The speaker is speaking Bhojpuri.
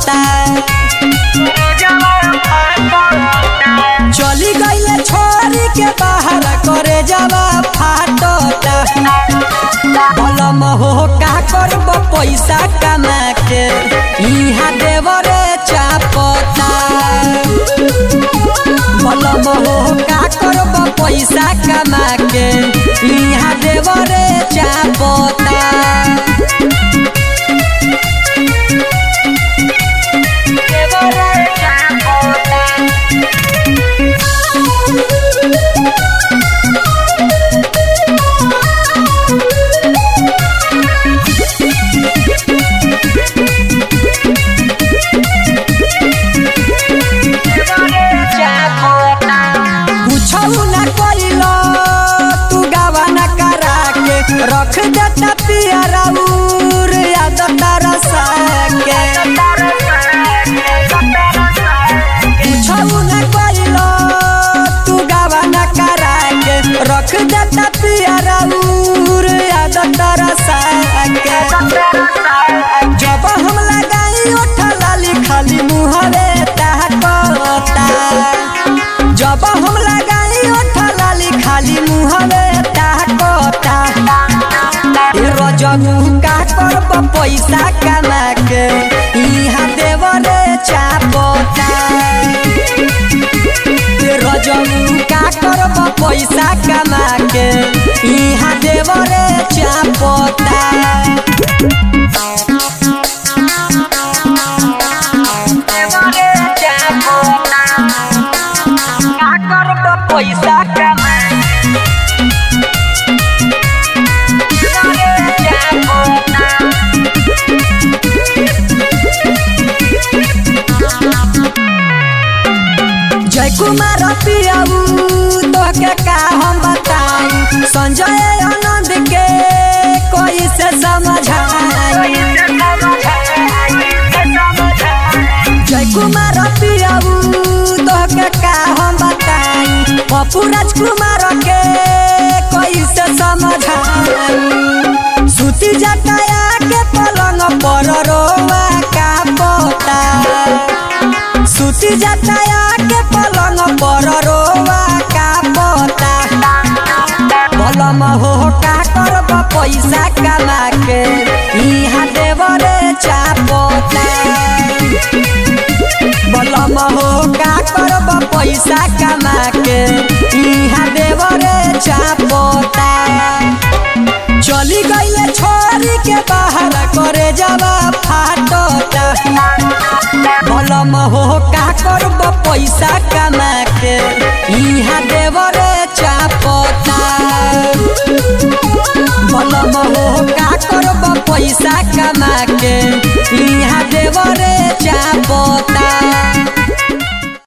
चली गईले छोरी के बाहर करे जावा फाटता बलम हो का करब पैसा कमा के इहा देवरे चापता बलम हो का करब पैसा कमा के इहा देवरे चापता कुछौ ना कइलो तू गावा ना करा के रख देता पियरा उर याद तारा साके कुछौ ना कइलो तू गावा ना करा के रख देता पियरा उर याद तारा साके जब हम लगाई ओठा लाली खाली मुहरे ताकता जब हम लगाई ओठा लाली खाली मुहरे ताकता ए रजनु का करब पैसा कमा के इहा देवरे चापता ए रजनु का करब पैसा कमा के इहा देवरे चापता पैसा कमा जय कुमार पियाऊ तोहके का हम बताई संजय आनंद के कोई से समझाई जय कुमार पियाऊ तोहके का हम बताई पप्पू राजकुमार के कोई से समझाई सुती जटाया के पलंग पर रोवा का पोता सुती जटाया के पलंग पर रोवा का पोता बलम हो का करब पैसा कमा के इहा देवरे चापोता बलम हो का करब पैसा कमा के इहा देवरे चापोता चली गईले छोरी के बाहर करे जावा फाटता बलम हो का करब पैसा कमा के इहा देवरे चापता बलम हो का करब पैसा कमा के